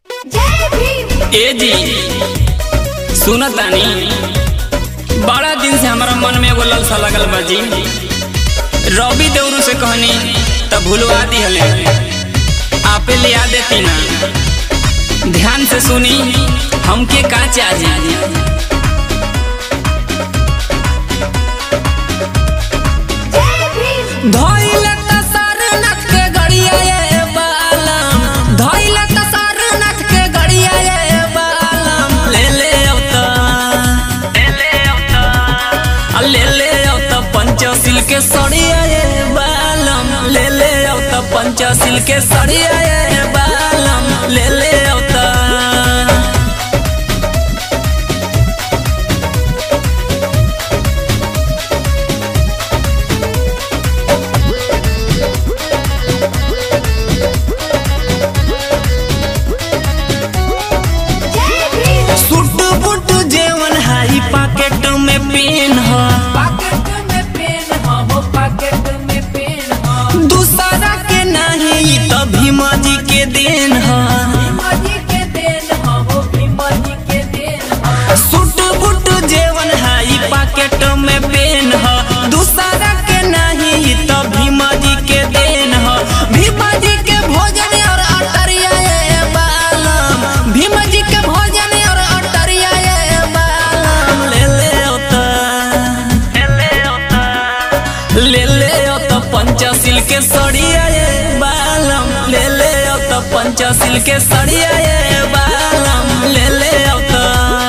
जय भीम ए जी सुनत तानी बड़ा दिन से हमारा मन में एगो ललसा लगल बा जी रवि देवरू से कहनी तब भूलवा दिहले आपे लिया देती ना ध्यान से सुनी हमके का चाहिए जय भीम धइले त सारनाथ के गड़िया ये बालम धइले त सारनाथ के गड़िया ये बालम ले ले औता ले ले औता आ ले ले औता पंचशील के सड़िया ये बालम ले ले औता पंचशील के सड़िया ये बालम ले ले औता जय भीम सुट बुट जेवन हाई पॉकेट में पेन ह पॉकेट में पेन ह हो पॉकेट में पेन ह दूसरा के नहीं ई तो भीमा जी के देन ह भीमा जी के देन ह हो भीमा जी के देन ह सुट बुट जेवन हाई पॉकेट में पेन ह दूसरा के नहीं ई तो भीमा जी के देन ह भीमा जी के भोजन और अटरिया ये बालम भीमा जी के भोजन और अटरिया ये बालम ले ले ओता ले ले ओता ले ले ओता पंचशील के सड़िया ये बालम ले ले ओता पंचशील के सड़िया ये बालम ले ले ओता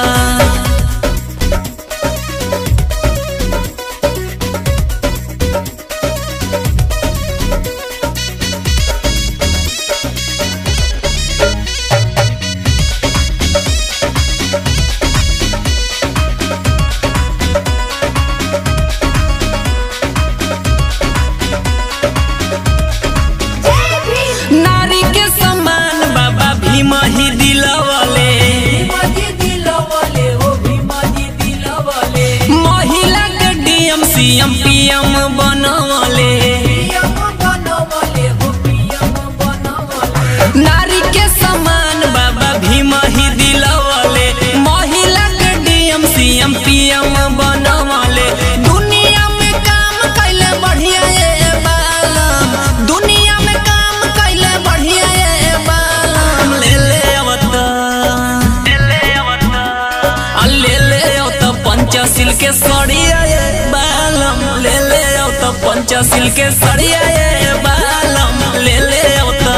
जय भीम नारी के समान बाबा भीम ही दिलवले भीमा जी दिलवले हो भीमा जी दिलवले महिला के डीएम सीएम पीएम बनवले पीएम बनवले हो पीएम बनवले नारी के समान बाबा भीम ही दिलवले महिला के डीएम सीएम पीएम बनवले दुनिया में काम कैले बढ़िया ये बालम दुनिया में काम कैले बढ़िया ये बालम ले ले अवता ले ले अवता आ ले ले अवता पंचशील के सड़िया ये बालम ले ले अवता पंचशील के सड़िया ये बालम ले ले अवता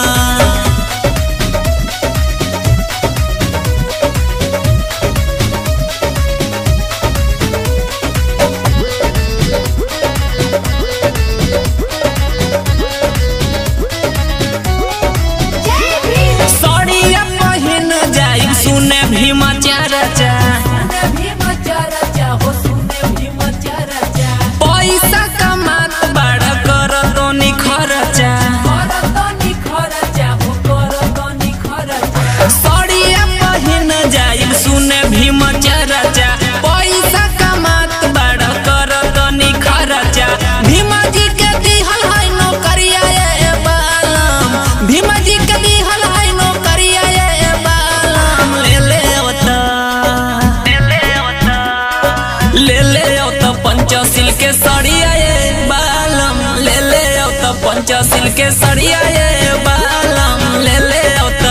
जय भीम सड़िया पहिन जाई सुने भीमा चारचा सुने भीमा चरचा हो सुने भीमा चरचा पैसा कमात बड़ा कर तो खर्चा करतनी खरचा हो करतनी खरचा सड़िया पहिन जाई सुने भीमा चारचा पैसा कमात बड़ा कर तो खर्चा भीमा जी के दिहल है नौकरिया ये बालम भीमा जी के दिहल है नौकरिया ये बालम ले ले अवता ले ले अवता ले ले अवता पंचशील के सड़िया ये बालम ले ले अवता पंचशील के सड़िया ये बालम ले ले अवता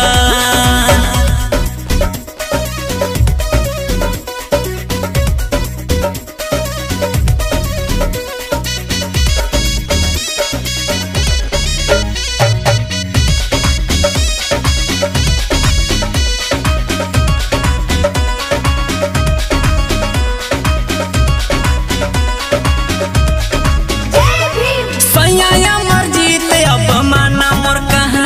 जय भीम सैया मर्जी ते अब माना मोर कहा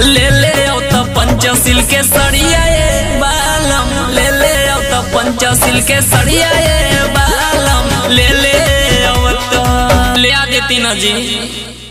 ले ले आओ तो पंचशील के सड़िया ए बालम ले ले आओ तो पंचशील के सड़िया ए बालम ले ले आओ तो ले आ देती ना जी